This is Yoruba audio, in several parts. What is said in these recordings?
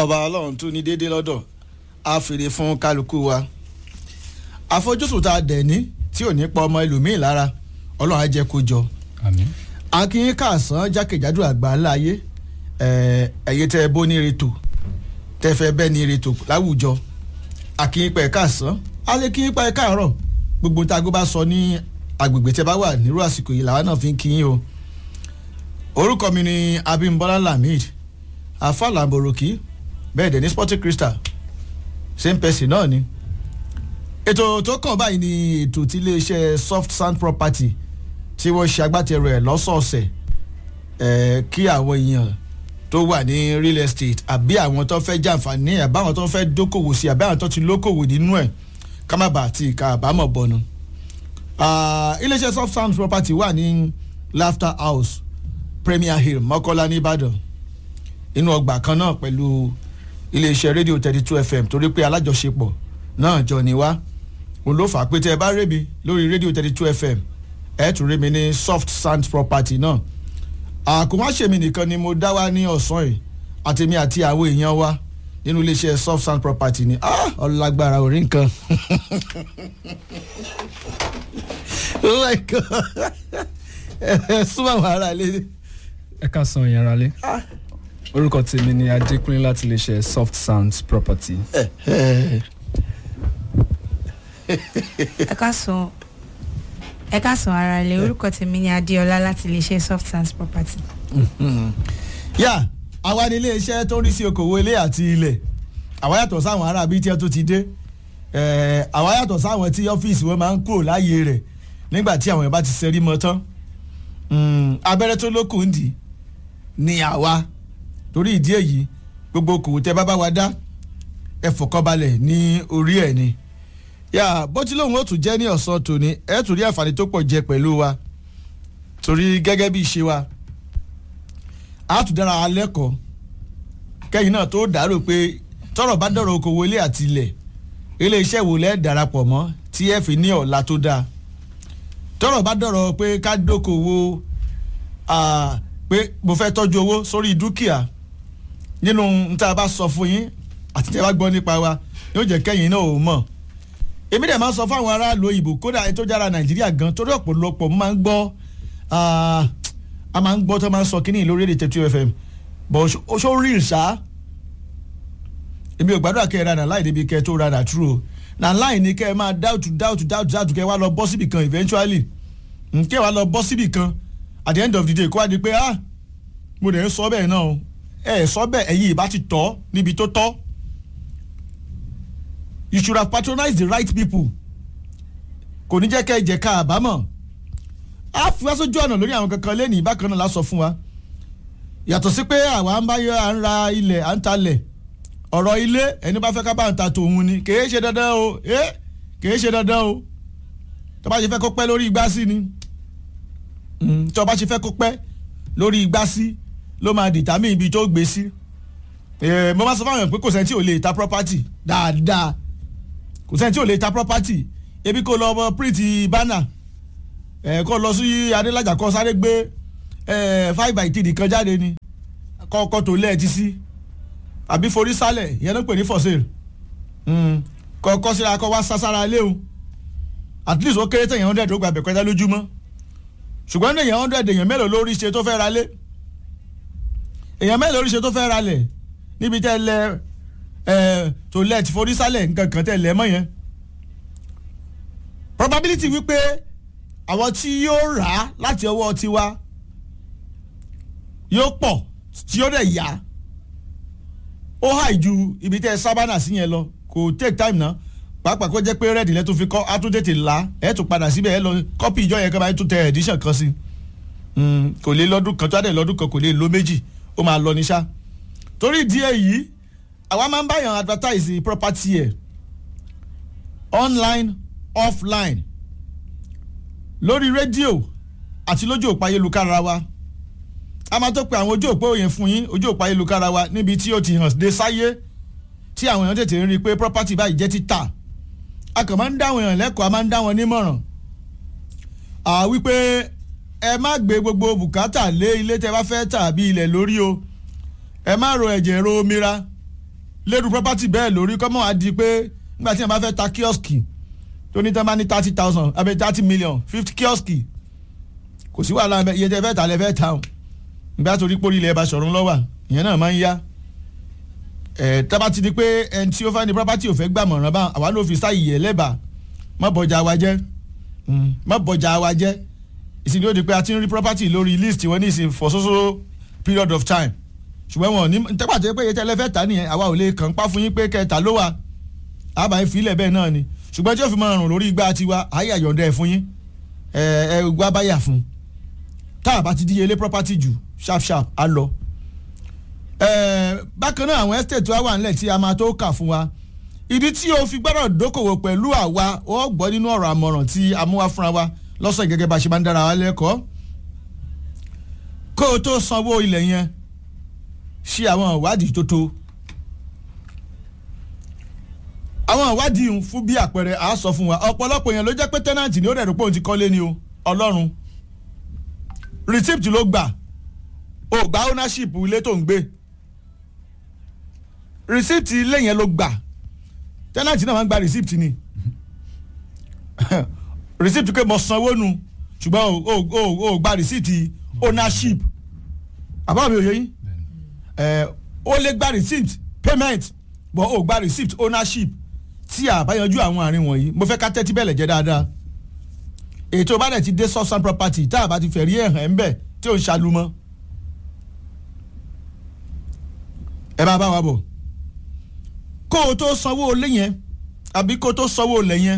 ọba ọlọ́run tún ní déédéé lọ́dọ̀ á fèrè fún kálukú wa àfojúsùn tá a dẹ̀ ní tí ò ní pa ọmọ ẹlòmíì lára ọlọ́run á jẹ́ kó jọ àmín. akínyín kàásán jákèjádò àgbà láàyè ẹ̀yẹ tẹ́ ẹ bó ní retò tẹ́ fẹ́ bẹ́ẹ̀ ní retò láwùjọ akínyín pẹ̀ kàásán alẹ́ kínyín pẹ̀ káàárọ̀ gbogbo tágo bá sọ ní agbègbè tẹ́ bá wà nírú àsìkò yìí làwọn náà fi ń kíyín o orúkọ mi ni Abímbọ́lá Lamid afala boroki bẹ́ẹ̀ dẹ̀ ní Sporting Crystal same person náà ni ètò tó kàn báyìí ni ètò tí iléeṣẹ́ soft sand property tí wọ́n ṣe agbátẹrù ẹ̀ lọ́sọ̀ọ̀sẹ̀ ẹ̀ kí àwọn èèyàn tó wà ní real estate àbí àwọn tó fẹ́ jàǹfààní ẹ̀ àbáwọn tó fẹ́ dókòwò sí àbí àwọn tó ti lókòwò nínú ẹ̀ ká má bàa ti ìka àbámọ̀ bọ̀nu. iléeṣẹ́ soft sand property wà ní laughter house premier hill mọ́kọ́lá nìbàdàn inú ọgbà kan náà pẹ̀lú iléeṣẹ́ rédíò thirty two fm torí pé alájọṣepọ̀ náà jọ ní wá òun ló fà á pé tẹ́ ẹ bá rémi lórí rédíò thirty two fm ẹ tún rémi ní soft sand property náà àkùnmáṣẹ́mi nìkan ni mo dá wá ní ọ̀sán yìí àtèmi àti àwọn èèyàn wa nínú iléeṣẹ́ soft sand property ni ọlágbára orí nǹkan oh my god ẹ súnmọ́ àwọn ará ilé ẹ ká san ìyẹn ralé orúkọ tèmi ni adékúnlé láti lè ṣe soft sands property. ẹ ká sùn ẹ ká sùn ara ilé orúkọ tèmi ni adéọlá láti lè ṣe soft sands property. yà àwa ní iléeṣẹ́ tó ń rí sí okòwò ilé àti ilẹ̀ àwa yàtọ̀ sáwọn ará bíi tí ẹ tó ti dé àwa yàtọ̀ sáwọn tí ọ́fíìsì wọn máa ń kúrò láàyè rẹ̀ nígbà tí àwọn yẹn bá ti ṣẹ́rí mọ́ tán abẹ́rẹ́ tó lókun ń dì ní àwa torí ìdí èyí gbogbo okòwò tẹ bá bá wa dá ẹ fọkànbalẹ̀ ní orí ẹ̀ ni yà bó ti lóun ó tún jẹ́ ní ọ̀sán tòní ẹ tún rí àǹfààní tó pọ̀ jẹ pẹ̀lú wa torí gẹ́gẹ́ bí ìṣe wa a tún dára wa lẹ́kọ̀ọ́ kẹ́yìn náà tó dàrú pé tọ́rọ̀ bá dọ̀rọ̀ okòwò ilé àti ilẹ̀ ilé iṣẹ́ wo lẹ́ darapọ̀ mọ́ tí ẹ fi ní ọ̀la tó dáa tọ́rọ̀ bá dọ̀rọ̀ pé ká dókòwò pé mo fẹ́ tọ́jú owó sórí dúkìá nínú níta bá sọ fún yín àti tẹ́ bá gbọ́ nípa wa yóò jẹ́ kẹ́yìn náà ò mọ̀ èmi dẹ̀ máa ń sọ fáwọn aráàlú òyìnbó kódà ètò ìjára nàìjíríà gan torí ọ̀pọ̀lọpọ̀ máa ń gbọ́ a máa ń gbọ́ tó máa ń sọ kínní lórí èdè tẹ̀tù fm bọ̀ ṣó rí ìṣá èmi ò gbàdúrà kẹ́ ẹ ra nà láì débi kẹ́ ẹ tó ra nà true o nà láì ní kẹ́ ẹ máa dáùtù dáùtù dáùtù dáùtù kẹ́ ẹ wá lọ bọ́ síbì kan eventually kẹ́ ẹ wá lọ bọ́ síbì kan at the end of the day kó wá di pé ah mo dẹ̀ ń sọ bẹ́ẹ̀ náà o ẹ sọ bẹ́ẹ̀ ẹ̀yin ìbá ti tọ́ níbi tó tọ́ you should have patronized the right people kò ní jẹ́ kẹ́ ẹ jẹ́ ká àbámọ̀ á fi wá sójú ọ̀nà lórí àwọn kankan lẹ́nu ìbákan náà lásọ fún wa yàtọ̀ sí pé àwa ń bá yọ à ń ra ilẹ̀ à ń talẹ̀ ọ̀rọ̀ ilé ẹni bá fẹ́ ká bá ń ta tòun ni kèé ṣe dandan o ẹ kèé ṣe dandan o tó bá ṣe fẹ́ kó pẹ́ lórí igbá sí ni tó bá ṣe fẹ́ kó pẹ́ lórí igbá sí ló máa dìtàmí ibi tó gbé sí mo máa sọ fáwọn èèyàn pé kò sẹ́ni tí ò lè ta property dáadáa kò sẹ́ni tí ò lè ta property ebi kò lọ ọmọ print banner kó lọ sí adélájà kó sáré gbé five by three kan jáde ni kọ́kọ́ tó lẹ́ẹ̀tì sí àbí forí sálẹ̀ ìyẹn ló ń pè ní for sale kọ́kọ́ síra kọ́ wá sására léwu at least ó kéré tẹ̀yàn hundred ó gba bẹ̀kẹ́tà lójúmọ́ ṣùgbọ́n ní èèyàn hundred èèyàn mélòó lórí ṣe tó fẹ́ ra lé èèyàn mélòó lórí ṣe tó fẹ́ ra lẹ̀ níbi tẹ́ lẹ tó lẹ̀ tí forí sálẹ̀ nǹkan kan tẹ́ lẹ̀ mọ́ yẹn probability wípé àwọn tí yóò rà á láti ọwọ́ tiwa yóò pọ̀ tí yóò dẹ̀ yá ó hàì ju ibi tẹ́ sábànà sí yẹn lọ kò take time náà pàápàá kó jẹ́ pé rẹ́ẹ̀dì lẹ́ tó fi kọ́ á tún tètè là ẹ̀ tún padà síbẹ̀ ẹ̀ lọ kọ́pì ìjọ yẹn kan bá tún tẹ edition kan sí kò lè lọ́dún kan tó àdé lọ́dún kan kò lè lo méjì ó máa lọ ní sá torí ìdí èyí àwa máa ń báyàn advertise property ẹ̀ online offline lórí rédíò àti lójú òpó ayélujára wa a máa tó pe àwọn ojú òpó yẹn fún yín ojú òpó ayélujára wa níbi tí ó ti hàn dé sáyé tí àwọn èèyàn tètè ń rí i pé property báyìí jẹ́ títà a kàn máa ń dá àwọn èèyàn lẹ́kọ̀ọ́ a máa ń dá wọn nímọ̀ràn à wípé ẹ má gbé gbogbo bùkátà lé ilé tẹ bá fẹ́ tà bí ilẹ̀ lórí o ẹ má ro ẹ̀jẹ̀ ro omi ra lérú property bẹ́ẹ̀ lórí kọ́mọ́ á di pé nígbà tí wọ́n bá fẹ́ ta kíọ́sìkì tó ní tán bá ní thirty thousand àbí thirty million fifty kíọ́sìkì kò sí wàhálà ẹ̀ iye tẹ́ fẹ́ tà lẹ́ fẹ́ tà o nígbà tó rí pórí ilẹ̀ ẹ̀ bá sọ̀rọ̀ ńlọ́wà ìyẹn náà máa ń yá ẹ̀ tábà ti di pé ẹni tí ó fẹ́ ní property ò fẹ́ gbàmọ̀ràn bá àwa ló fi sáyì yẹ lẹ́bàá má bọjà wa jẹ́ má bọjà wa jẹ́ ìsìnkú ó di pé a ti ń rí property lórí list wọn ní ìsìn for so so period of time ṣùgbọ́n wọn ní tẹ́pà tó yẹ pé iye tẹ́lẹ̀ fẹ́ tà nìyẹn àwa ò lè kàn pa fún yín pé kẹta ló wà àbá yín filẹ̀ bẹ́ẹ̀ náà ni ṣùgbọ́n tí ó fi máa rùn lórí igbá tiwa àyè àyọ̀ǹda ẹ̀ fún yín ẹ ẹ gbá báyà fún tá a bá ti díyelé property jù sharp sharp á lọ. ẹ bákan náà àwọn estate wa wà nílẹ̀ tí a máa tó kà fún wa ìdí tí o fi gbọ́dọ̀ dókòwò pẹ̀lú àwa ó gbọ́ nínú ọ̀rọ̀ àmọ̀ràn tí a mú wá fúnra wa lọ́sọ̀ gẹ́gẹ́ bá a ṣe máa ń dára wa lẹ́kọ̀ọ́ kó o tó sanwó ilẹ̀ yẹn ṣe àwọn ìwádìí tó tó àwọn ìwádìí ń fún bí àpẹẹrẹ à á sọ fún wa ọ̀pọ̀lọpọ̀ yẹn ló jẹ́ pé tẹ́nàntì ni ó rẹ̀ rò pé òun ti kọ́lé ni o ọlọ́run receipt ló gbà o gba ownership ilé tó ń gbé receipt ilé yẹn ló gbà tẹ́nàntì náà máa ń gba receipt ni receipt pé mo sanwó nu ṣùgbọ́n o o o gba receipt ownership àbá mi ò yẹ yín ẹ ó lè gba receipt payment but ó gba receipt ownership tí a bá yanjú àwọn àárín wọ̀nyí mo fẹ́ ká tẹ́tí bẹ̀lẹ̀ jẹ́ dáadáa ètò bá dẹ̀ ti dé substance property tá a bá ti fẹ̀rí ẹ̀ hàn ń bẹ̀ tí ò ń ṣàlùmọ́ ẹ bá bá wa bọ̀ kó o tó sanwó olé yẹn àbí kó o tó sanwó olè yẹn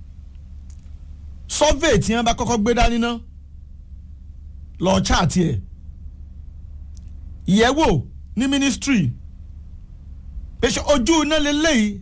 survey tí wọ́n bá kọ́kọ́ gbé dání ná lọ chaati ẹ̀ ìyẹ̀wò ní ministry pèsè ojú iná lélẹ́yìí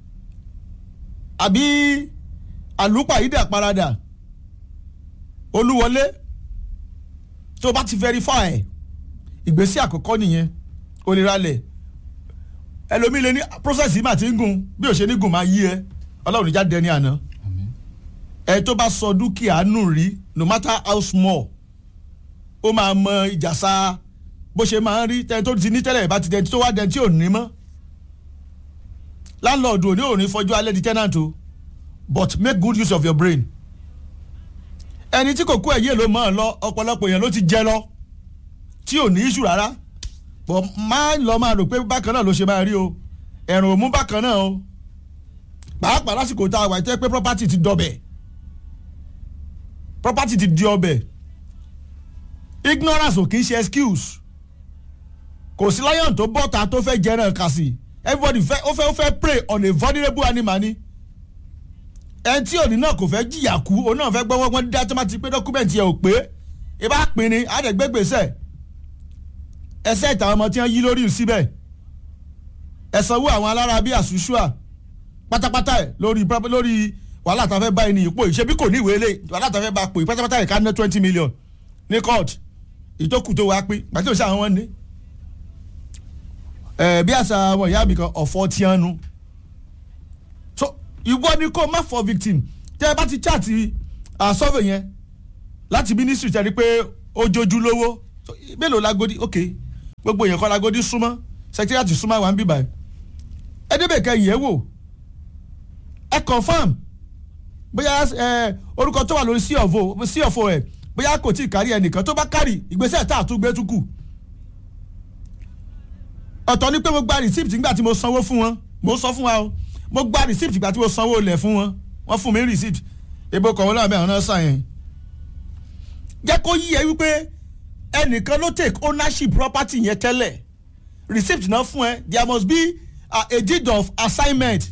àbí àlùpàyídà parada olúwọlé tó o bá ti verify ìgbésí àkọ́kọ́ nìyẹn o lè ralẹ̀ ẹlòmíì lè ní process yìí mà ti ń gùn bí o ṣe ní gùn máa yí ẹ ọlọ́run ìjà dẹni àná ẹ tó bá sọ dúkìá nù rí no matter how small ó máa mọ ìjàsá bó ṣe máa ń rí tẹni tó ti ní tẹ́lẹ̀ bá ti dẹni tó wá dẹni tí ò ní mọ́ landlord ò ní òní fọjú alẹ́ di tenant o but make good use of your brain ẹni tí kò kú ẹ̀yẹ́ ló mọ̀ ọ́ lọ ọ̀pọ̀lọpọ̀ yẹn ló ti jẹ lọ tí ò ní issue rárá but máa lọ máa rò pé bákan náà ló ṣe máa rí o ẹ̀rùn ò mú bákan náà o pàápàá lásìkò tá a wà tẹ́ pé property ti dọbẹ̀ property ti di ọbẹ̀ ignorance ò kì í ṣe excuse kò sí lion tó bọ́ta tó fẹ́ jẹran kàsì everybody fẹ́ ó fẹ́ ó fẹ́ prey on a vulnerable animal ni ẹni tí òní náà kò fẹ́ jìyà kú òun náà fẹ́ gbọ́wọ́ wọn dá tó má ti pé dọ́kúmẹ̀ntì yẹn ò pé ibà pin ni àdẹ̀gbẹ́gbèsẹ̀ ẹsẹ̀ ìtàwọn ọmọ tí wọ́n yí lórí síbẹ̀ ẹ̀sánwó àwọn alára bíi àṣùṣùà pátápátá ẹ̀ lórí lórí wàhálà tá a fẹ́ bá ẹni ipò ìṣebí kò ní ìwé lé wàhálà tá a fẹ́ bá pò pátápátá ẹ̀ ká ná twenty million ní court ìtókù tó wá pín gbàtí òṣà àwọn wọn ní ẹ bí àṣà àwọn ìyá mi kan ọ̀fọ̀ tí wọ́n nu so ìwọ ni kó má fọ victim tẹ ẹ bá ti chaati survey yẹn láti ministry tẹ rí pé ó jojú lówó mélòó lagodi ok gbogbo yẹn kọ́ lagodi súnmọ́ secretariat súnmọ́ àwọn bíbá ẹ ẹ débẹ̀ kẹ́ yẹ̀ wò ẹ confam bóyá ẹ orúkọ tó wà lórí sí ọ̀fọ̀ sí ọ̀fọ̀ ẹ bóyá kò tí ì kárí ẹnìkan tó bá kárì ìgbésẹ̀ tá a tún gbé tún kù ọ̀tọ̀ ni pé mo gba receipt nígbà tí mo sanwó fún wọn mo sọ fún wa o mo gba receipt nígbà tí mo sanwó ilẹ̀ fún wọn wọ́n fún mi receipt ebo kọ̀wé náà bẹ́ẹ̀ ọ̀nà sàn yẹn. jẹ́ kó yí ẹ wípé ẹnìkan ló take ownership property yẹn tẹ́lẹ̀ receipt náà fún ẹ there must be a, a deed of assignment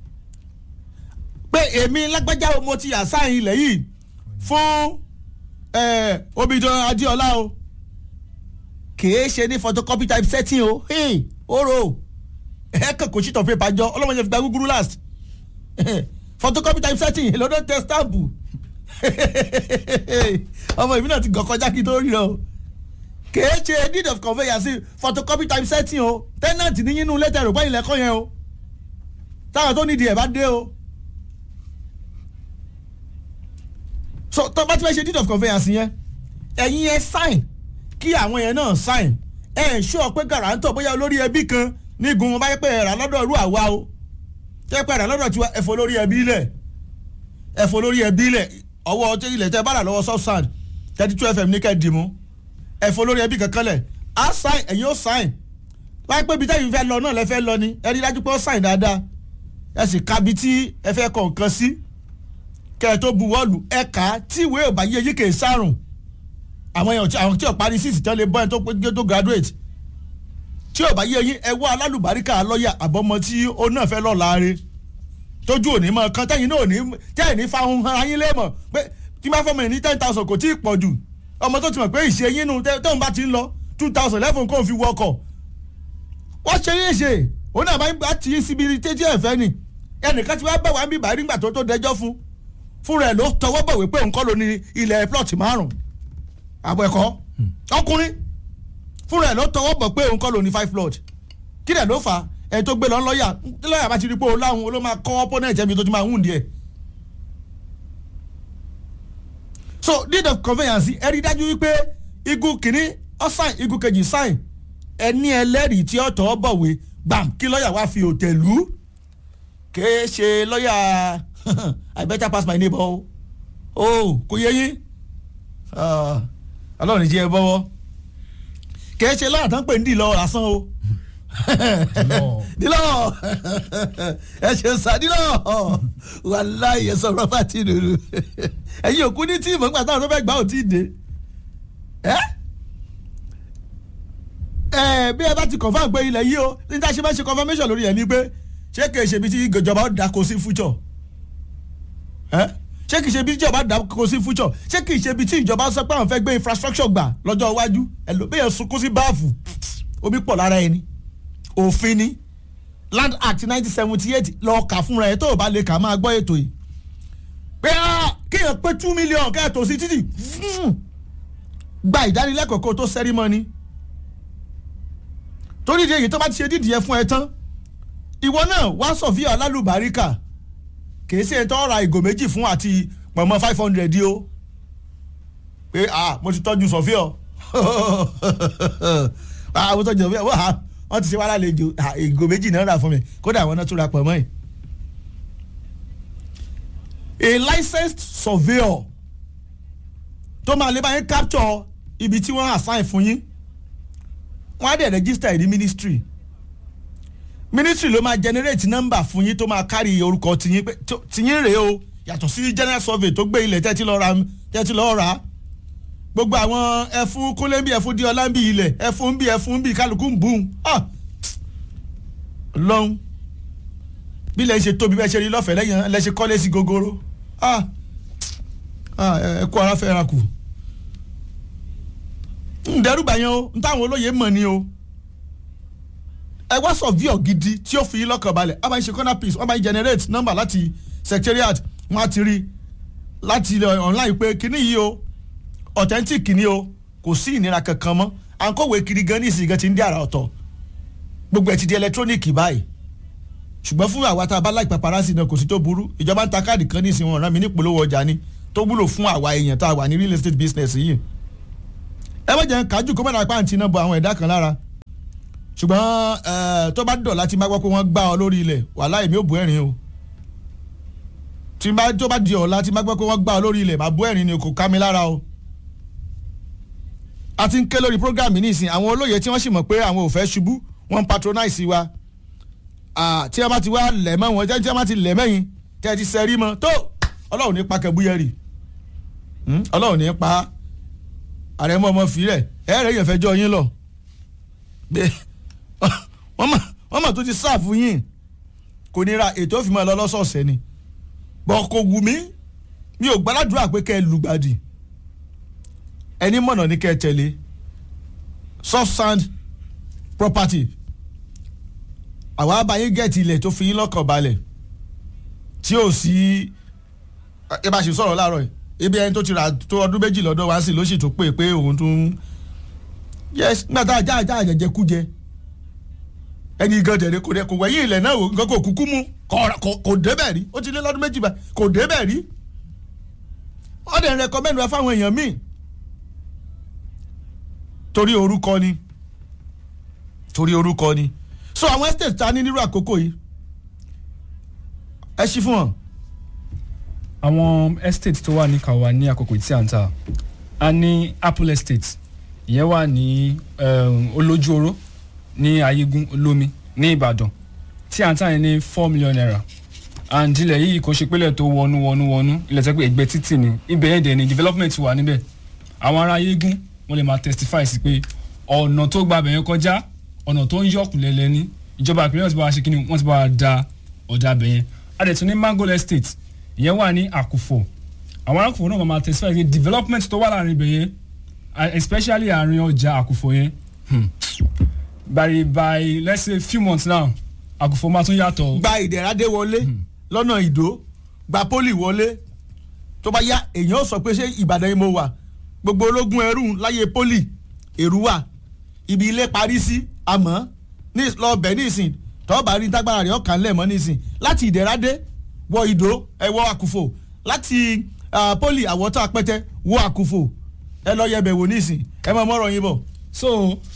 pé èmi lágbájá mo ti assign ilẹ̀ yìí fún Omidan Adéọlá o kìí ṣe ní photocopy type setting o hey oro ẹ kàn kò sheet of paper jọ ọlọ́mọdé fi gba gúgúrú last photocopy type setting lọ́dọ̀ tẹ stamp ọmọ ìbí náà ti gàn kọjá kí tó rí o kìí ṣe deed of conveyance photocopy type setting o tenant ní yínú lẹ́tà ẹ̀rọ pẹ́yìn lẹ́kọ́ yẹn o táwọn tó nídìí ẹ̀ bá dé o so tó bá ti fẹ́ ṣe deed of conveyance yẹn ẹ̀yin yẹn sign kí àwọn yẹn náà sign ẹ ẹ ṣọ́ pé gàràǹtọ̀ bóyá olórí ẹbí kan ní gun wọn bá yẹ pé ẹ̀rà lọ́dọ̀ rú àwa o jẹ́ pé ẹ̀rà lọ́dọ̀ tiwa ẹ̀fọ́ lórí ẹbí lẹ̀ ẹ̀fọ́ lórí ẹbí lẹ̀ ọwọ́ tí ilẹ̀ tẹ́ bá rà lọ́wọ́ substand thirty two fm ní kẹ́ẹ̀dì mú ẹ̀fọ́ lórí ẹbí kankan lẹ̀ á sign ẹ̀yin ó sign wáyé pé ibi tẹ́yìn fẹ́ lọ náà lẹ fẹ́ lọ ni ẹ rí dájú pé ó sign dáadáa ẹ sì ka bi tí ẹ fẹ́ kọ̀ nǹkan sí kẹ́ ẹ tó buwọ́lù ẹ kà á tí ìwé ò bá yé yí kè é sárùn àwọn èèyàn tí- àwọn tí ò parí síìsì tán lè bọ́ ẹ tó pé tó graduate tí ò bá yé yín ẹ wá alálùbáríkà lọ́ọ̀yà àbọ̀mọ tí ó náà fẹ́ lọ́ọ̀ láre tójú òní mọ kan tẹ́yìn náà òní tẹ́yìn ní fáwọn ara yín lé mọ̀ pé tí máa fọmọ yìí ní ten thousand kò tí ì pọ̀ jù ọmọ tó ti mọ̀ pé ìṣe yín nu tẹ́- tóun bá ti ń lọ two thousand lẹ́fún kó fi wọkọ̀ wọ́n ṣe yín ṣe òun náà máa ń bá ti síbi tẹ́tí ẹ̀fẹ́ ni ẹnìkan ti wá bá wa ń bí bàá nígbà tó tó dẹjọ́ fún fúnra ẹ̀ ló tọwọ́ bọ̀wé pé òun kọ́ ló ní ilẹ̀ plot márùn-ún àbọ̀ ẹ̀kọ́ ọkùnrin fúnra ẹ̀ ló tọwọ́ bọ̀ pé òun kọ́ ló ní five plot kí dẹ̀ ló fà á ẹni tó gbé lọ lọ́ọ̀yà tí lọ́ọ̀yà bá ti rí pé òun láwọn ló máa kọ́ opponent ẹ̀mí tó ti máa hùn díẹ̀. so deed of conveyance ẹ rí dájú wípé igun kìíní ọ sign igun kejì sign ẹni ẹlẹ́rìí tí ó tọ́ bọ̀wé gbàm kí lọ́ọ̀yà wá fi òtẹ̀lú kèé ṣe lọ́ọ̀yà i better pass my neighbor o o kò yẹ yín Ah, ọlọ́run jẹ́ ẹ bọ́wọ́ kèé ṣe lọ́ọ̀yà tán pè ń dì lọ lásán o dílọ ẹ ṣe sá dílọ wàláyé sọ̀rọ̀ bá ti dùrù ẹ̀yin òkú ní tíìmù nígbà táwọn tó fẹ́ gbà ò tí ì dé ẹ́ ẹ bí ẹ bá ti confam pé ilẹ̀ yìí o níta ṣe bá ṣe confirmation lórí ẹ̀ ni pé ṣé kìí ṣe bí tí ìjọba ó dáko sí future ẹ́ ṣé kìí ṣe bí tí ìjọba dáko sí future ṣé kìí ṣe bí tí ìjọba sọ pé àwọn fẹ́ gbé infrastructure gbà lọ́jọ́ iwájú ẹ̀ ló bẹ́ẹ̀ sunkún sí báàfù omi pọ̀ lára ẹni òfin ni land act nineteen seventy eight lọ kà fúnra ẹ tó o bá lè kà máa gbọ́ ètò yìí pé ah, kéèyàn pé two million kẹ́ẹ̀tọ́ sí títì fún gba ìdánilẹ́kọ̀ọ́ kó o tó sẹ́rímọ́ni torí ìdí èyí tó bá ti ṣe dídì yẹn fún ẹ tán ìwọ náà wá sọ̀fíà alálùbáríkà kìí ṣe tó ra ìgò méjì fún àti pọ̀nmọ́ five hundred yìí o pé ah mo ti tọ́jú sọ̀fíà ah mo tọ́jú sọ̀fíà wọ́n ah wọ́n ti ṣe wàhálà lè jò ìgò méjì náà rà fún mi kódà àwọn náà tún ra pọ̀ mọ́ ẹ̀. a licensed surveyor tó máa lè bá yín capture ibi tí wọ́n assign fún yín wọ́n á dẹ̀ register ìdí ministry ministry ló máa generate number fún yín tó máa carry orúkọ tiyín pé tó- tiyín rèé o yàtọ̀ sí general survey tó gbé ilẹ̀ tẹ́tí lọ́ọ́ ra tẹ́tí lọ́ọ́ ra gbogbo àwọn ẹfun kúnlé bí ẹfun di ọlá ń bí ilẹ̀ ẹfun bí ẹfun bí kálukú ń bùn ah lọ́hún bí lẹ́yìn ṣe tóbi bẹ́ẹ̀ ṣe rí lọ́fẹ̀ẹ́ lẹ́yìn lẹ́ṣẹ̀ kọ́lé sí gogoro ah ah ẹ kó ara fẹ́ ra kù ǹdẹ́rùbà yẹn o ń táwọn olóye mọ̀ ni o ẹ wá sọ̀víọ̀ gidi tí ó fi yín lọ́kàn balẹ̀ wọ́n máa ń ṣe corner piece wọ́n máa ń generate number láti secretariat wọ́n á ti rí láti ilẹ̀ online pé kíní yìí o authentic ni o kò sí ìnira kankan mọ́ à ń kọ̀wé kiri gan ní ìsìn gan ti ń dí àrà ọ̀tọ̀ gbogbo ẹ̀ ti di electronic báyìí ṣùgbọ́n fún àwa tá a bá láì paparazzi náà kò sí tó burú ìjọba ń ta káàdì kan ní ìsìn wọn rán mi ní ìpolówó ọjà ni tó wúlò fún àwa èèyàn tá a wà ní real estate business yìí ẹ má jẹ́ kájú kó má dà pàǹtí náà bọ àwọn ẹ̀dá kan lára ṣùgbọ́n ẹ, tó bá dọ̀ láti má gbọ́ pé wọ́n gbá ọ lórí ilẹ̀ wàhálà èmi ò bú ẹ̀rín o tí bá tó bá di ọ̀la tí má gbọ́ pé wọ́n gbá ọ lórí ilẹ̀ má bú ẹ̀rín ni kò ká mi lára o a ti ń ké lórí program yìí nísìnyí àwọn olóye tí wọ́n sì mọ̀ pé àwọn ò fẹ́ ṣubú wọ́n ń patronize wa Ah, tí wọ́n bá ti wá lẹ̀ mọ́ wọn tí wọ́n bá ti lẹ̀ mẹ́yìn tí wọ́n ti sẹ́rí mọ́ tó ọlọ́run ní pa kẹbúyẹ́rì Hmm? ọlọ́run ní pa àrẹ̀mọ ọmọ fìrẹ̀ ẹ̀rẹ̀ yẹn fẹjọ́ yín lọ pé wọ́n mọ̀ wọ́n mọ̀ tó ti sáàfù yín kò ní ra ètò òfin mọ́ ẹ lọ lọ́sọ̀ọ̀sẹ̀ ni bọ̀ kò wù mí mi ò gbàdúrà pé kẹ́ ẹ lùgbàdì ẹni mọ̀nà ní kẹ́ ẹ tẹ̀lé soft sand property àwa abayé gẹ̀ẹ́tì ilẹ̀ tó fi yín lọ́kàn balẹ̀ tí ò sí ẹ bá ṣe sọ̀rọ̀ láàárọ̀ yìí ibi ẹni tó ti rà tó ọdún méjì lọ́dọ̀ wá sí ló sì tó pé pé òun tún yes nígbà tá a já àjá àjẹjẹ kú jẹ ẹni gan dẹ̀rẹ̀ kò dẹ̀ kò wẹ̀yìn ilẹ̀ náà nǹkan kò kúkú mú kò- kò- kò débẹ̀ rí ó ti lé lọ́dún méjì bá kò débẹ̀ rí wọ́n dẹ̀ rẹkọmẹ́ndù ẹ fáwọn èèyàn míì torí orúkọ ni torí orúkọ ni so àwọn estate ta ní nírú àkókò yìí ẹ ṣí fún wọn. àwọn estate tó wà ní kawa ní àkókò tí à ń ta a ní apple estate ìyẹn wà ní um, olójúoró ní ayégun olómi ní ìbàdàn tí à ń tà yẹn ní four million naira and ilẹ̀ yìí kò ṣe pélé tó wọnú wọnú wọnú ilẹ̀ tẹ́ pé ẹgbẹ́ títì ni ibẹ̀ yẹn dẹ̀ ni development wà níbẹ̀ àwọn ará ayégun wọ́n lè máa testify sí pé ọ̀nà tó gba abẹ̀yẹn kọjá ọ̀nà tó ń yọ̀kù lẹ́lẹ́ ní ìjọba ìpínlẹ̀ wọ́n ti bá wa ṣe kí ni wọ́n ti bá wa da ọ̀dà abẹ̀yẹn a dẹ̀ tún ní mango estate ìyẹn wà ní àkùfọ̀ àwọn arákùnrin náà máa testify pé development tó wà láàrin ibẹ̀ yẹn uh, especially àárín ọjà àkùfọ̀ yẹn hmm, by by let's say few months now àkùfọ̀ máa tún yàtọ̀ gba ìdẹ̀radé wọlé lọ́nà ìdó gba pólì wọlé tó bá yá èèyàn ó sọ pé ṣé ìbàdàn yìí mo wà gbogbo ológun ẹrú láyé pólì èrú wà ibi ilé parí sí àmọ́ ní lọ́ọ̀bẹ nísìn tọ́ọ̀bà rí tágbára rẹ̀ ọ̀kan lẹ̀ mọ́ nísìn láti ìdẹ̀radé wọ ìdó ẹ wọ àkùfò láti ah, pólì àwọ̀tọ́ apẹ́tẹ́ wọ àkùfò ẹ lọ yẹbẹ̀ wò nísìn ẹ mọ̀ mọ́rọ̀ yín bọ̀ so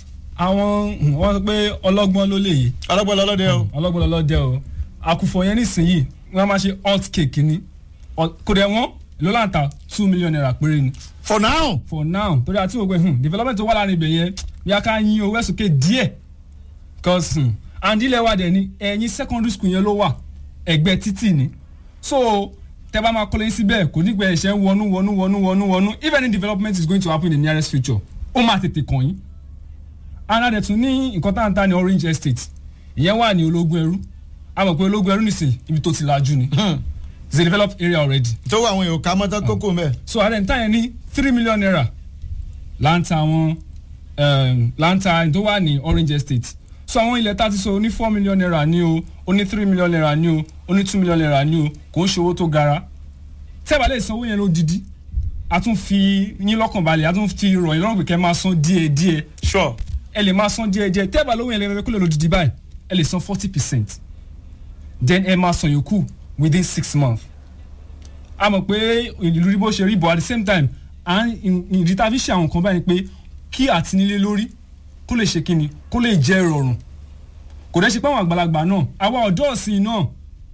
àwọn hmm, wọ́n sọ pé ọlọ́gbọ́n ló lè yìí ọlọ́gbọ́n lọ́lọ́dẹ o. ọlọ́gbọ́n lọ́dẹ o àkùfọ̀ yẹn nísìnyí wọ́n máa ṣe hot cake ni Hot- kò dẹ̀ wọ́n ló láǹtà two million naira péré ni for now for now torí àti òwe hmm, development tó wà láàrin ibẹ̀ yẹn bí a ká yín owó ẹ̀sùnkè díẹ̀ cause hmm, and ilẹ̀ wa dẹ̀ ni ẹ̀yìn secondary school yẹn ló wà ẹ̀gbẹ́ títì ni so tẹ́ bá máa kọ́lé síbẹ̀ kò ní gbẹ ẹ̀ṣẹ̀ ń wọnú wọnú wọnú wọnú wọnú if any development is going to happen in the nearest future ó máa tètè kàn yín and a dẹ̀ tún ní nǹkan tá à ń ta ní orange estate ìyẹn wà ní ológun ẹrú a mọ̀ pé ológun ẹrú nìsín ibi tó ti lajú ni it's a developed area already tó wà àwọn èèyàn ká mọ́tò kókó mẹ́. so ààrẹ ń tà yẹn ní three million naira láǹtà àwọn um, láǹtà tó wà ní orange estate so àwọn ilẹ̀ tá a ti sọ ní four million naira ní o ó ní three million naira ní o ó ní two million naira ní o kò ń ṣe owó tó gara tẹ́ẹ̀bà lè sanwó yẹn lódidi a tún fi yín lọ́kàn balẹ̀ a tún fi rọ̀ yín lọ́rùn pé kẹ́ máa san díẹ̀ díẹ̀ sure ẹ lè máa san díẹ̀ díẹ̀ tẹ́ẹ̀bà lówó yẹn lè fẹ́ kó lè lódidi báyìí ẹ lè san forty percent then ẹ máa san yòókù within six months a mọ̀ pé ìlú rí bó ṣe rí but at the same time à ń ìdí tá a fi ṣe àwọn nǹkan báyìí ni pé kí àtinilé lórí kó lè ṣe kíni kó lè jẹ́ ìrọ̀rùn kò dẹ́ ṣe pé àwọn àgbàlagbà náà àwa ọ̀dọ́ ọ̀sìn náà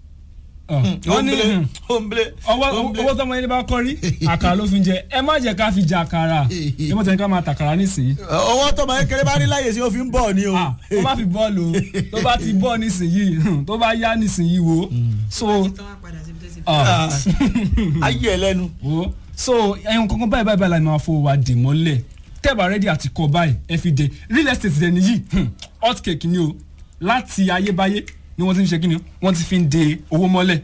ah, wọ́n ní hmm, omble ọwọ́ owó tọmọ yẹn bá kọ́ rí àkàrà ló fi ń jẹ ẹ má jẹ́ ká fi jẹ àkàrà ẹ mọ̀ tẹ́ni ká máa tàkàrà nísìnyí owó tọmọ kékeré bá rí láyè sí ó fi ń bọ̀ ni o. ah tó bá fi bọ́ọ̀lù o tó bá ti bọ́ọ̀ nísìnyí hmm, tó bá yá nísìnyí wo so ah, ayé ẹ lẹ́nu. wo so ẹyin kankan báyìí báyìí báyìí la máa fowó wa dè mọ́lẹ̀ tẹ́ẹ̀bà rẹ́dí àti kọ́ báyìí ẹ fi dé real estate dẹ̀ nìyí hmm, hot cake ni o láti ayébáyé ni wọ́n ti ń ṣe kí ni wọ́n ti fi ń de owó mọ́lẹ̀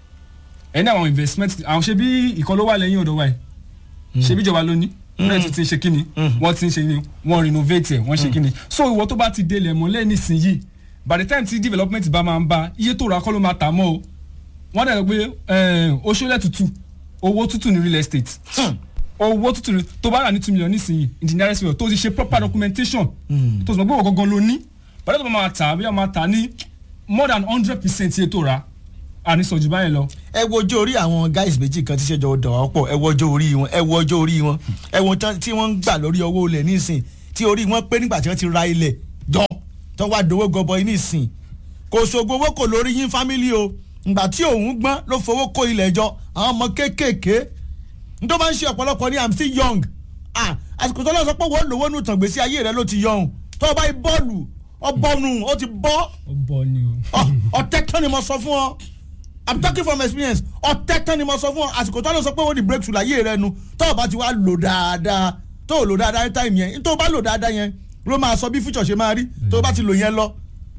ẹni àwọn investment àwọn ṣe bí ìkan ló wà lẹ́yìn ọ̀dọ̀ wa yìí ṣe bí ìjọba ló ní wọ́n ti ti ń ṣe kí ni wọ́n ti ń ṣe ni wọ́n renovate ẹ̀ wọ́n ṣe kí ni so ìwọ tó bá ti délẹ̀ mọ́lẹ̀ nísìnyìí by the time tí development bá máa ń bá iye tó ra kọ́ ló máa tà mọ́ o wọ́n dẹ̀ lọ pé oṣooṣẹ́ tutù owó tútù ní real estate owó tútù ní tó bá rà ní two million nísìnyí in the nearest future tó ti ṣe proper documentation tó sì mọ̀ pé wọ́n gangan ló ní bàtà tó bá máa tà bí wọ́n máa tà ní more than hundred percent iye tó ra àní sọ̀jù báyìí lọ. ẹ wo ọjọ́ orí àwọn guys méjì kan tí ṣèjọba dọ̀ wá pọ̀ ẹ wo ọjọ́ orí wọn ẹ wo ọjọ́ orí wọn ẹ wo tán tí wọ́n ń gbà lórí owó ilẹ̀ nísìn tí orí wọn pé nígbà tí wọ́n ti ra ilẹ̀ jọ tó wá dowó gọbọi nísìn kò ṣògo owó kò lórí yín fámílì o ìgbà tí òun gbọ́n ló fowó kó ilẹ̀ jọ àwọn ọmọ kéékèèké n tó bá ń ṣe ọ̀pọ̀lọpọ̀ ní i'm still young ah àsìkò tó lọ sọ pé wọ́n lówó nù tàn gbèsè ayé rẹ ló ti yọ̀hún tó o bá yí bọ́ọ̀lù ọbọ̀nù ó ti bọ́ ó bọ ni o. ọ̀tẹ́ tán ni mo sọ fún ọ i'm talking from experience ọ̀tẹ́ tán ni mo sọ fún ọ àsìkò tó lọ sọ pé wọ́n di breakthrough láyé rẹ nu tó o bá ti wá lò dáadáa tó o lò dáadáa ní time yẹn tó o bá lò dáadáa yẹn ló máa sọ bí future ṣe máa rí tó o bá ti lò yẹn lọ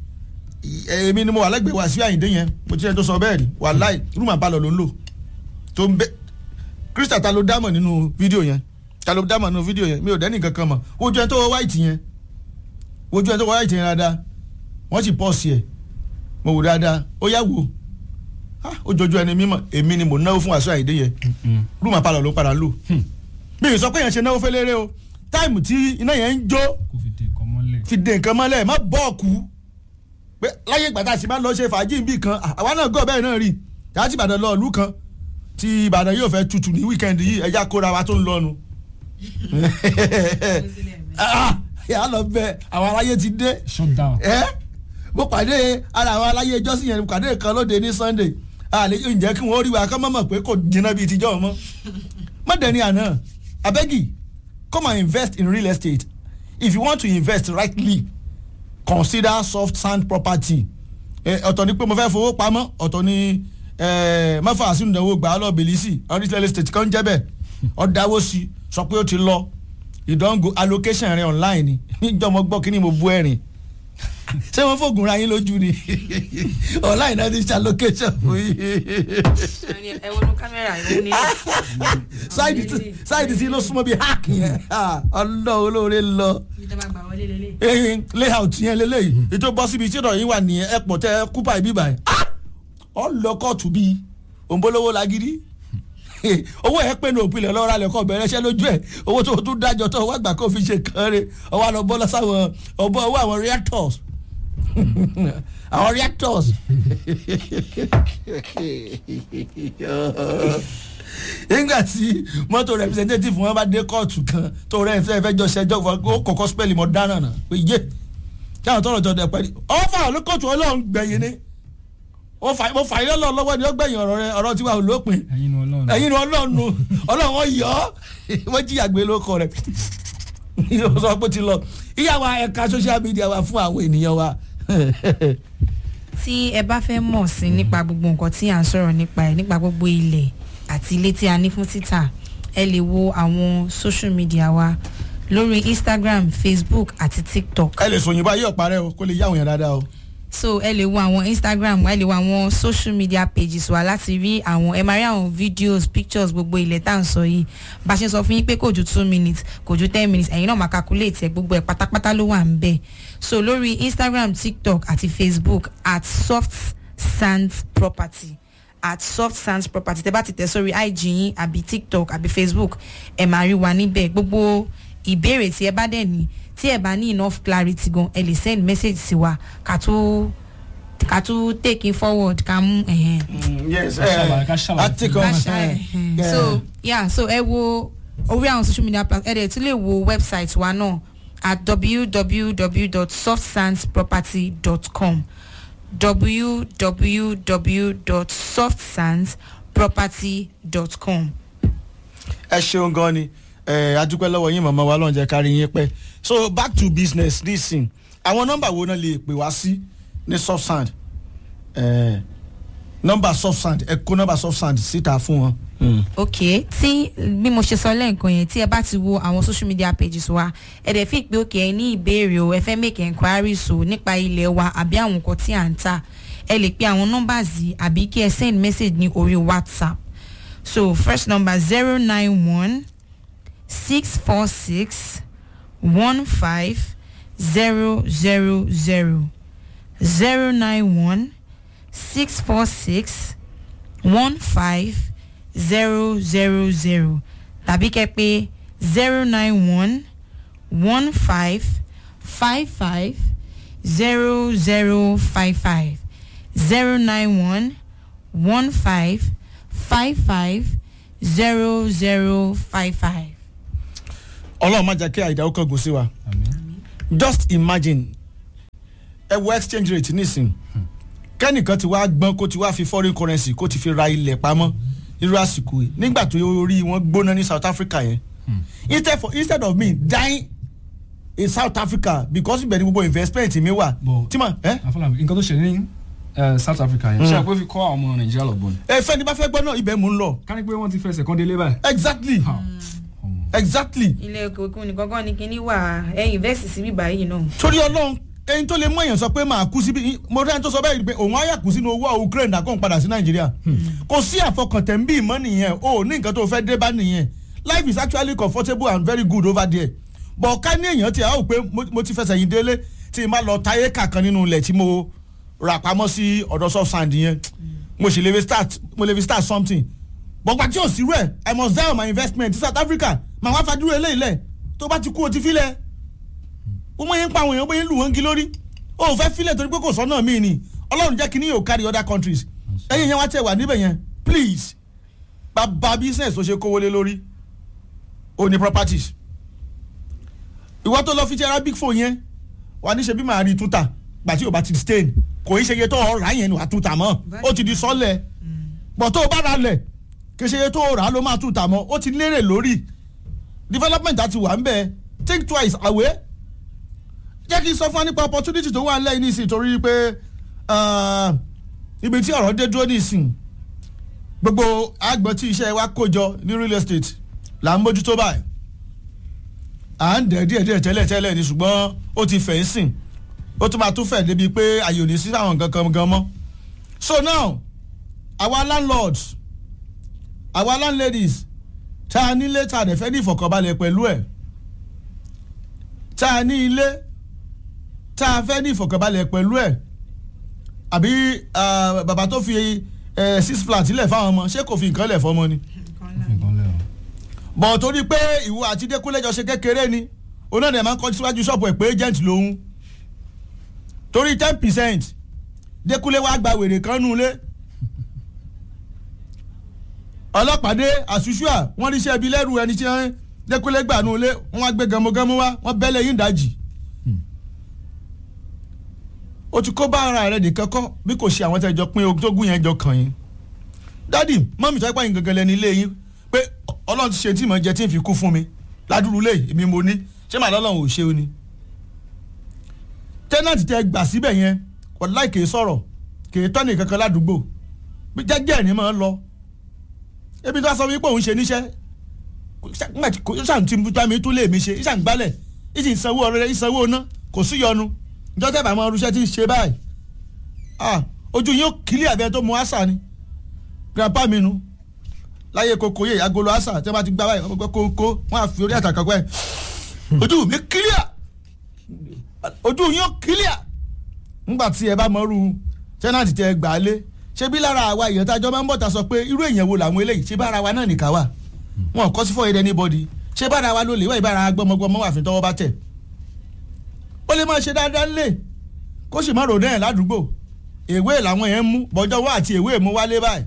èmi ni mo wà lẹ́gbẹ̀ẹ́ wá sí àyíndé yẹn mo ti rẹ tó sọ bẹ́ẹ̀ rí wàláì rúmà balọ̀ ló ń lò tó ń bẹ krista ta ló dámọ̀ nínú fídíò yẹn ta ló dámọ̀ nínú fídíò yẹn mi ò dẹ́nì kankan mọ̀ ojú ẹ tó wọ white yẹn ojú ẹ tó wọ white yẹn dáadáa wọ́n sì pọ̀ sí ẹ̀ mo wò dáadáa ó yá wò ó jojú ẹni mímọ̀ èmi ni mò ń náwó fún wàásù àyíndé yẹn rúmà balọ̀ ló padà lò mi ì sọ pé yẹn ṣe náwó fẹ́lẹ́rẹ́ o táìmù tí iná yẹn ń jó kò fi dé nǹkan mọ́lẹ̀. fi dé nǹkan mọ́lẹ̀ má bọ́ọ̀kù pé láyé ìgbà tá a sì máa ń lọ ṣe fàájì níbì kan àwa náà gọ́ bẹ́ẹ̀ náà rí yàrá tí ìbàdàn lọ ìlú kan tí ìbàdàn yóò fẹ́ tutù ní wíkẹ́ndì yìí ẹja kóra wa tó ń lọ́nu. yàrá lọ bẹ àwọn aráyé ti dé shut down. ẹ mo pàdé ara àwọn aláyé ìjọsìn yẹn mo pàdé kan lóde ní sunday àlè ǹjẹ́ kí wọ́n rí wa kọ́ mọ̀ mọ̀ pé kò jiná bíi tijọ́ mọ́ mọ̀dẹ́ni àná abegi come and invest in real estate if you want to invest rightly consider soft sand property Eh, ọ̀tọ̀ ni pé mo fẹ́ fowó pamọ́ ọ̀tọ̀ ni eh, mẹ́fà àsìnú ìdánwò gbà á lọ bèlísì real estate kan jẹ́ bẹ́ẹ̀ ọ̀dáwó sí sọ pé ó ti lọ ìdánwò allocation rẹ online ni níjọ́ mo gbọ́ kí ni mo bú ẹ̀rìn ṣé wọ́n fògùn ra yín lójú ni online náà ti ṣe allocation fún yín ẹ wọnú kámẹ́rà ìwọ nílé. sáìdì tí- sáìdì tí ló súnmọ́ bíi hack yẹn Ah, ọlọ́ olóore lọ ìjọba gbà wọlé lélẹ̀. ehin layout yẹn lélẹ́yìí ètò bọ́ síbi tí ìdọ̀yìn wà nìyẹn ẹ pọ̀ tẹ kúpà ìbí báyìí Ah! ọ lọ kóòtù bíi òǹbolówó lagidi owó ẹ pé ní òpìlẹ̀ lọ́ra lẹ́kọ̀ bẹ̀rẹ̀ iṣẹ́ lójú ẹ̀ owó tó tún dájọ́ tó wá gbà kó fi ṣe kàn rè ọwọ́ àlọ́ bọ́ lọ́sàwọn ọbọ̀ owó àwọn reactors àwọn reactors nígbà tí mọ́tò representative wọn bá dé kóòtù kan tó rẹ̀ fẹ́ fẹ́ jọ ṣẹjọ́ fún ọ kọ̀ọ̀kan spẹ́lì mọ́ dáná náà pé yé kí àwọn tọrọ jọ dẹ̀ pẹ́ẹ́lí ọ̀fà ló kóòtù ọlọ́run gbẹ̀yìn ni mo fà mo fà ilé ọlọ́run lọ́wọ́ ni ó gbẹ̀yìn ọ̀rọ̀ rẹ ọ̀rọ̀ tiwa ò lópin ẹ̀yin ni ọlọ́run ẹ̀yin ni ọlọ́run nu ọlọ́run wọn yọ ọ́ wọ́n jí àgbẹ̀ ló kọ rẹ̀ yóò sọ pé ó ti lọ ìyá wa ẹ̀ka social media wa fún àwọn ènìyàn wa tí ẹ bá fẹ́ mọ̀ sí nípa gbogbo nǹkan tí à ń sọ̀rọ̀ nípa ẹ̀ nípa gbogbo ilẹ̀ àti ilé tí a ní fún títà ẹ lè wo àwọn social media wa lórí instagram facebook àti tiktok ẹ lè sòyìnbó ayé ọ̀parẹ́ o kó lè yá àwọn yẹn dáadáa o. so ẹ lè wo àwọn instagram ẹ lè wo àwọn social media pages wa láti rí àwọn ẹ máa rí àwọn videos pictures gbogbo ilẹ̀ tá à ń sọ yìí bá a ṣe sọ fún yín pé kò ju two minutes kò ju ten minutes ẹ̀yin náà máa calculate ẹ̀ gbogbo ẹ̀ pátápátá ló wà ń bẹ̀ so lórí instagram tiktok àti facebook at soft sands property at soft sands property tẹ bá ti tẹ sórí ig yín àbí tiktok àbí facebook ẹ máa rí wa níbẹ̀ gbogbo ìbéèrè tí ẹ bá dẹ̀ ní tí ẹ bá ní enough clarity gan ẹ lè send message sí wa ká tó ká tó take it forward ká mú ẹ̀hẹ́n. yes Ká ṣàlàyé- ká ṣàlàyé. àtikọ̀ ká ṣá ẹ̀hẹ́n. so yeah so ẹ wo orí àwọn social media platforms ẹ dẹ̀ tún lè wo website wa náà at www.softsandsproperty.com www.softsandsproperty.com. ẹ ṣeun gan ni ẹ adúpẹ́ lọ́wọ́ yín màmá wa lọ́njẹ́ kárí yín pẹ́ so back to business nisin àwọn nọ́mbà wo náà lè pè wá sí ní soft sand ẹ nọ́mbà soft sand ẹ kó nọ́mbà soft sand síta fún wọn. ok tí bí mo ṣe sọ lẹ́ǹkan yẹn tí ẹ bá ti wo àwọn social media pages wa ẹ dẹ̀ fi pé òkè ẹ ní ìbéèrè o ẹ fẹ́ make enquiries o nípa ilẹ̀ wa àbí àwọn nǹkan tí à ń tà ẹ lè pe àwọn numbers yìí àbí kí ẹ send message ní orí whatsapp so first number zero nine one six four six one five zero zero zero zero nine one six four six one five zero zero zero tàbí kẹ́ pé zero nine one one five five five zero zero five five zero nine one one five five five zero zero five five. ọlọ́run má jẹ́ kí àìdáwó kan gùn sí wa just imagine ẹ wo exchange rate nísìn kẹ́nìkan ti wá gbọ́n kó ti wá fi foreign currency kó ti fi ra ilẹ̀ pamọ́ irú àsìkò yìí nígbà tó orí wọn gbóná ní south africa yẹn instead, for, instead of me dying in south africa because ibẹ̀ ni gbogbo investment mi wà Bọ̀- tí ma ẹ àfọlábí nǹkan tó ṣe ní eh, south africa yẹn ṣe àpò fi kọ́ àwọn ọmọ nàìjíríà lọ́gbọ̀n ni ẹ fẹ́ni bá fẹ́ gbọ́ náà ibẹ̀ mò ń lọ ká ní pé wọ́n ti fẹsẹ̀ kan délé báyìí. exactly Ha. Ọmọ. ilé exactly òkèkùn nìkan kan ní kinní wà ẹ̀yìn vẹ́ẹ̀sì síbí báyìí náà. torí ọlọ́run ẹni tó lè mú èèyàn sọ pé màá kú síbi mo rẹ́ni tó sọ bẹ́ẹ̀ pé òun á yà kú sínú owó ukraine àkóhùn padà sí nàìjíríà kò sí àfọkàntẹ̀ ń bí ìmọ̀ nìyẹn o ò ní nǹkan tó fẹ́ dé bá nìyẹn life is actually comfortable and very good over there but ká ní èèyàn tí a ó pé mo- mo ti fẹsẹ̀ yín délé tí n bá lọ táyé kàkan nínú ilẹ̀ tí mo rà pamọ́ sí ọ̀dọ̀ soft sand yẹn mo sì lè fi start mo lè fi start something bọ̀gbà tí ò sí rẹ̀ i must die on my investment ní south africa màá wá fàdúró eléyìí lẹ̀ tó bá ti kú o ti fi lẹ̀ ó mọ̀ yẹn ń pa àwọn èèyàn bóyá ń lù wọ́n ń gi lórí ó ò fẹ́ filẹ̀ torí pé kò sọ́nà míì ni ọlọ́run jẹ́ kí ni yóò carry other countries ẹ̀yin yẹn wá tẹ̀ wà níbẹ̀ yẹn please bàbá business tó ṣe kówó lé lórí ó ní properties ìwọ tó lọ fi ti arabic phone yẹn wà ní ṣe bí màá rí túta gbàtí ò bá ti stain kò í ṣe iye tó rà yẹn ni wàá tún tà mọ́ ó ti di sọ́lẹ̀ bọ̀ tó o bá ra lẹ̀ kì í ṣe iye tó rà ló máa tún tà mọ́ ó ti lérè lórí development àti wà ń bẹ̀ think twice àwẹ̀ jẹ́ kí n sọ fún wa nípa opportunity tó wà lẹ́yìn nísìnyí torí pé ibi tí ọ̀rọ̀ dé dúró nísìnyí gbogbo àgbọn tí iṣẹ́ wa kó jọ ní real estate là ń mójútó báyìí à ń dẹ̀ díẹ̀ díẹ̀ tẹ́lẹ̀ tẹ́lẹ̀ ni ṣùgbọ́n ó ti fẹ̀ ń sìn ó tún máa tún fẹ̀ débi pé àyè ò ní sí àwọn nǹkan kan gan mọ́ so now àwa landlords àwa landladies tá a nílé tá a dẹ̀ fẹ́ ní ìfọ̀kànbalẹ̀ pẹ̀lú ẹ̀ tá a ní ilé tá a fẹ́ ní ìfọ̀kànbalẹ̀ pẹ̀lú ẹ̀ àbí bàbá tó fi six flat lẹ̀ fáwọn ọmọ ṣé kò fi nǹkan lẹ̀ fọmọ ni bọ̀ torí pé ìwọ àti Dékúnlé jọ ṣe kékeré ni onáà máa ń kọ́ síwájú ṣọ́ọ̀bù ẹ̀ pé agent lòun torí ten percent Dékúnlé wàá gba wèrè kan nù lé ọlọ́pàdé àṣùṣùà wọ́n ní iṣẹ́ ibi lẹ́rù ẹni tí Dékúnlé gbà nù lé wọ́n wá gbé gẹmọgẹmọ wá wọ́n bẹ́lẹ̀ yín dájì o ti kó bá ara rẹ nìkan kọ́ bí kò ṣe àwọn tẹ́jọ pín ogún yẹn jọ kàn yín dádì mọ́mí sọ pé àyìn gangan lẹ́ni ilé yín pé ọlọ́run ti ṣe tí mo jẹ tí n fi kú fún mi ládùúrú lé èmi mo ní ṣé màá lọ́lọ́run ò ṣe o ni. tẹ́nàtì tẹ gbà síbẹ̀ yẹn wàláì kì í sọ̀rọ̀ kì í tọ́ni kankan ládùúgbò bí jẹ́jẹ́ ni máa ń lọ. ebi tó sọ wípé òun ṣe níṣẹ́ ṣàn tí mi tún lè mi ṣe ṣàn gbálẹ̀ ìṣì ìsanwó ọ̀rẹ́ ìsanwó ná kò sí yọnu ìjọ tẹ́ bá máa rúṣẹ́ tí ń ṣe báyìí ojú yín ó kílí àbẹ́ tó mu àṣà ni grandpa mi nu láyé koko yé agolo asa tí wọn bá ti gbá báyìí wọn gbọ́ kókó wọn á fi orí àtàkà pẹ́ ojú mi kílíà ojú yín ó kílíà ńgbà tí ẹ bá mọ̀rú tẹ́nàtì tẹ gbà á lé ṣé bí lára àwa èèyàn tájọ́ máa ń bọ̀ ta sọ pé irú èèyàn wo làwọn eléyìí ṣé bára wa náà nìkan wà wọn kọ́ sí fọ́ ẹ̀dẹ̀ anybody ṣé bára wa ló lè wá ìbára gbọmọgbọmọ wà fi tọwọ́ bá tẹ̀ ó lè máa ṣe dáadáa lé kó sì má rò náà ládùúgbò èwe làwọn yẹn ń mú bọ́jọ́ wá àti èwe mú wálé báyìí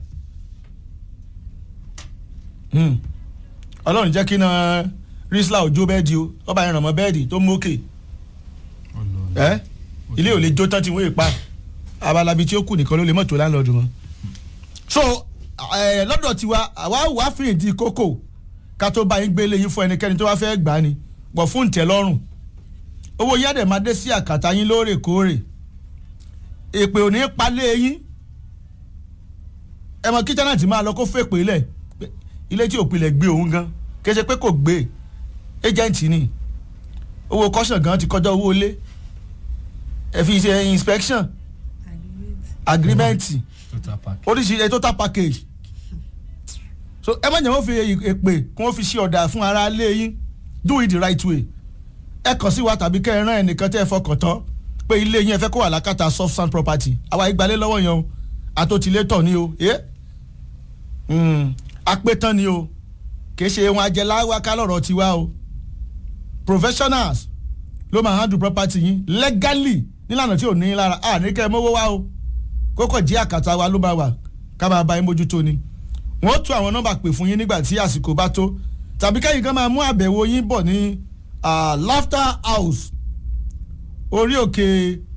ọlọ́run jẹ́ kí na rísílà òjò bẹ́ẹ̀dì o ọba yẹn ràn mọ́ bẹ́ẹ̀dì tó mú òkè ẹ ilé ò lè jó tán tí wọ́n yè pa abalabi tí ó kù nìkan ló lè mọ̀tò láńlọ́ọ̀dù mọ́. so lọ́dọ̀ tiwa àwa wà fìyìn di kókò ká tó bá yín gbé léyìn fún ẹnikẹ́ni tó wá fẹ́ gbà á ni pọ̀ fún ǹtẹ̀ lọ́rùn owó yẹ́dẹ̀ máa dé sí àkàtà yín lóòrèkóòrè èpè ò ní palẹ̀ yín ẹ̀mọ kíjánà tí máa lọ kó fèpè lẹ̀ ilé tí òpilẹ̀ gbé òun gan kì í ṣe pé kò gbé agent ni owó caution gan ti kọjá owó ilé ẹ fi ṣe inspection agreement oríṣiríṣi total package so ẹ má jẹ́ wọ́n fi èpè kí wọ́n fi ṣe ọ̀dà fún ara ilé yín do it the right way ẹ kàn sí wa tàbí kẹ́ ẹ rán ẹnìkan tẹ́ ẹ fọkàn tán pé ilé yín ẹ fẹ́ kó wà lákàtà soft sand property àwa ìgbàlẹ̀ lọ́wọ́ yẹn o àtòtílétọ̀ ni o apẹ̀tàn ni o kìí ṣe wọn ajẹláwa kálọ̀rọ̀ tiwa o professionals ló máa handle property yín legally nílànà tí ò ní lára à ní kẹ́ ẹ mówó wá o kókò jí àkàtà wa ló bá wà ká máa bá yín mójútó ni wọ́n tún àwọn nọ́mbà pè fún yín nígbà tí àsìkò bá tó tàbí kẹ́yìn kan máa mú àbẹ̀wò yín bọ̀ ní laughter house orí òkè